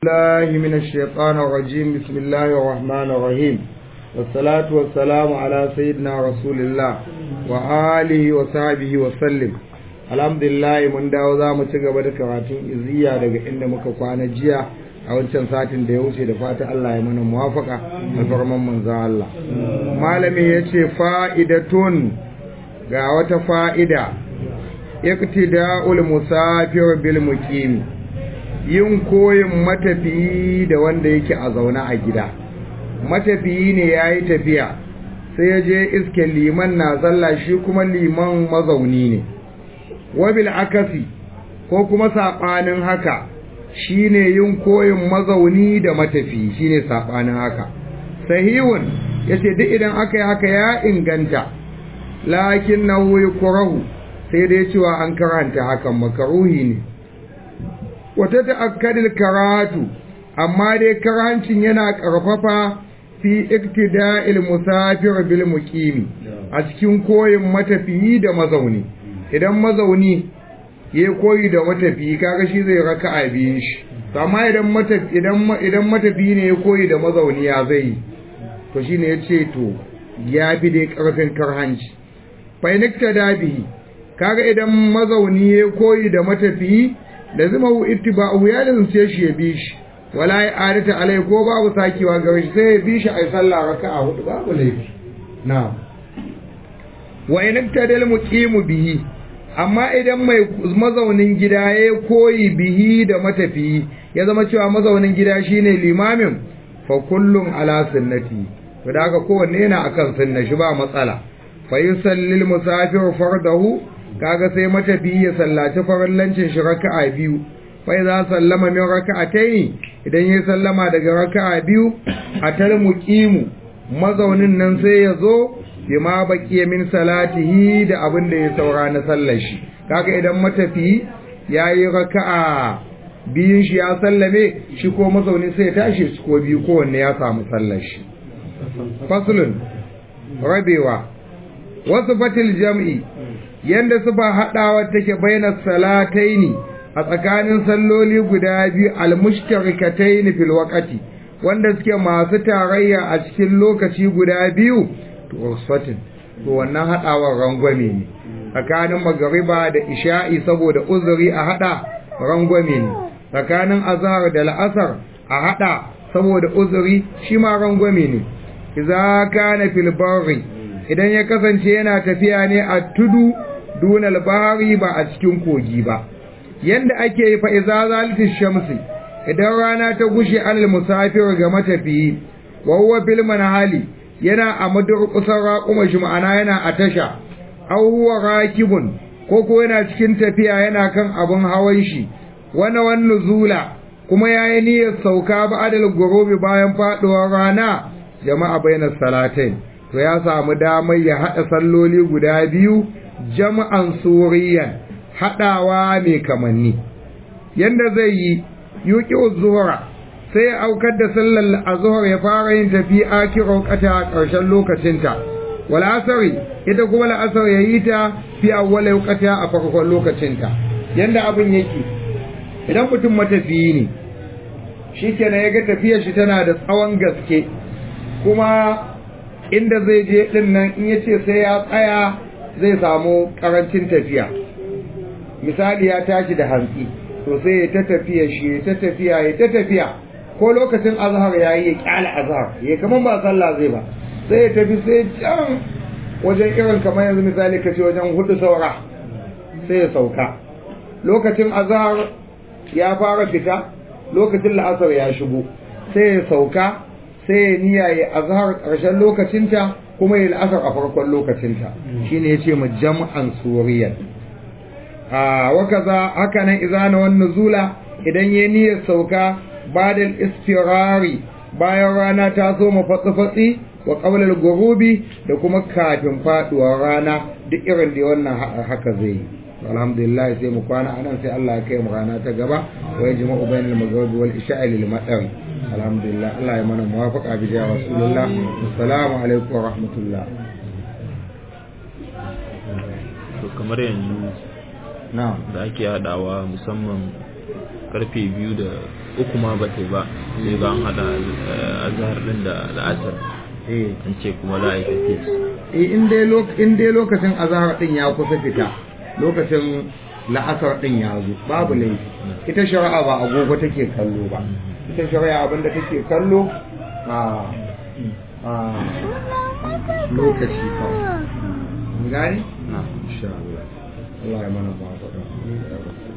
الله من الشيطان الرجيم بسم الله الرحمن الرحيم والصلاة والسلام على سيدنا رسول الله وآله وصحبه وسلم الحمد لله من dawo za mu ci gaba da karatun iziya daga inda muka kwana jiya a wancan satin da ya wuce da fata Allah ya mana muwafaka alfarman manzon Allah malami yace fa'idatun ga wata fa'ida iktida'ul musafir bil muqimi yin koyin matafiyi da wanda yake a zaune a gida matafiyi ne ya yi tafiya sai ya je iske liman na zalla shi kuma liman mazauni ne wabil akasi ko kuma saɓanin haka shi ne yin koyin mazauni da matafiyi shi ne saɓanin haka sahihun ya ce duk idan aka yi haka ya inganta lakin na kurahu sai dai cewa an karanta hakan makaruhi ne wata ta'akkadil karatu amma dai karancin yana karfafa fi iktida'il musafir bil muqimi a cikin koyin matafiyi da mazauni idan mazauni ya koyi da matafiyi kaga shi zai raka'a biyun shi amma idan matafi idan idan matafiyi ne ya koyi da mazauni ya zai to shine yace to ya fi dai karfin karhanci fa iniktada bihi kaga idan mazauni ya koyi da matafiyi da zama hu ittiba'u ya lazumce shi ya bi shi wala ya adata alai ko babu sakewa gare shi sai ya bi shi ai sallah raka'a hudu babu laifi na'am wa in tadal muqimu bihi amma idan mai mazaunin gida ya koyi bihi da matafiyi ya zama cewa mazaunin gida shine limamin fa kullum ala sunnati to da haka kowanne yana akan sunna shi ba matsala fa yusallil musafir fardahu kaga sai matafiyi ya sallaci farallancin shi raka'a biyu fa idza sallama min raka'atayn idan ya sallama daga raka'a biyu atal muqimu mazaunin nan sai ya zo bima baqiya min salatihi da abin da ya saura na sallar shi kaga idan matafiyi yayi raka'a biyun shi ya sallame shi ko mazauni sai ya tashi shi ko biyu kowanne ya samu sallar shi faslun rabewa wasu fatil jam'i yanda sufa haɗawa take baina salataini a tsakanin salloli guda biyu almushtarikataini fil waqti wanda suke masu tarayya a cikin lokaci guda biyu to wasfatin to wannan haɗawar rangwame ne tsakanin magariba da isha'i saboda uzuri a haɗa rangwame ne tsakanin azhar da la'asar a haɗa saboda uzuri shi ma rangwame ne idza kana fil barri idan ya kasance yana tafiya ne a tudu dunal bahari ba a cikin kogi ba yanda ake yi fa iza zalati shamsi idan rana ta gushe alal musafir ga matafiyi wa huwa bil manhali yana a madurqusar raquma shi ma'ana yana a tasha aw huwa rakibun ko ko yana cikin tafiya yana kan abun hawan shi wana wan nuzula kuma yayi niyyar sauka ba adal gurubi bayan faduwar rana jama'a bainas salatain to ya samu damar ya hada salloli guda biyu jama'an suriyan haɗawa mai kamanni yanda zai yi yuki zuhura sai ya aukar da sallar azhar ya fara yin tafi akiro kata a ƙarshen lokacinta wal asari ita kuma la'asar ya yi ta fi awwal kata a farkon lokacinta yanda abin yake idan mutum matafiyi ne shi kenan ya ga tafiyar shi tana da tsawon gaske kuma inda zai je din nan in yace sai ya tsaya zai samu karancin tafiya misali ya tashi da hantsi to sai ya ta tafiya shi ya ta tafiya ya ta tafiya ko lokacin azhar ya yi ya kyala azhar ya kaman ba sallah zai ba sai ya tafi sai can wajen irin kamar yanzu misali ka ce wajen hudu saura sai ya sauka lokacin azhar ya fara fita lokacin la'asar ya shigo sai ya sauka sai ya niyya ya azhar ƙarshen lokacinta kuma ya la'asar a farkon lokacinta shine yace mu jam'an suriyan a wakaza haka nan izana wan nuzula idan ya niyyar sauka badal istirari bayan rana ta zo mafatsi wa qabla al-ghurubi da kuma kafin faduwar rana duk irin da wannan haka zai yi alhamdulillah sai mu kwana anan sai Allah ya kai mu rana ta gaba wa yajma'u bainal maghribi wal isha'i lil madar alhamdulillah Allah ya mana muwafaqa bi jawa rasulullah assalamu alaikum wa rahmatullah to kamar yanzu na'am da ake hadawa musamman karfe biyu da uku ma ba ta yi ba sai ga an hada eh, azhar din da la'asar eh an ce kuma za a yi tafis eh, in dai lok- in dai lokacin azahar din ya kusa fita lokacin la'asar din ya zo babu laifi ita shari'a ba agogo take kallo ba ita shari'a abinda take kallo a a lokaci kawai mun gane na insha Allah Allah ya mana ba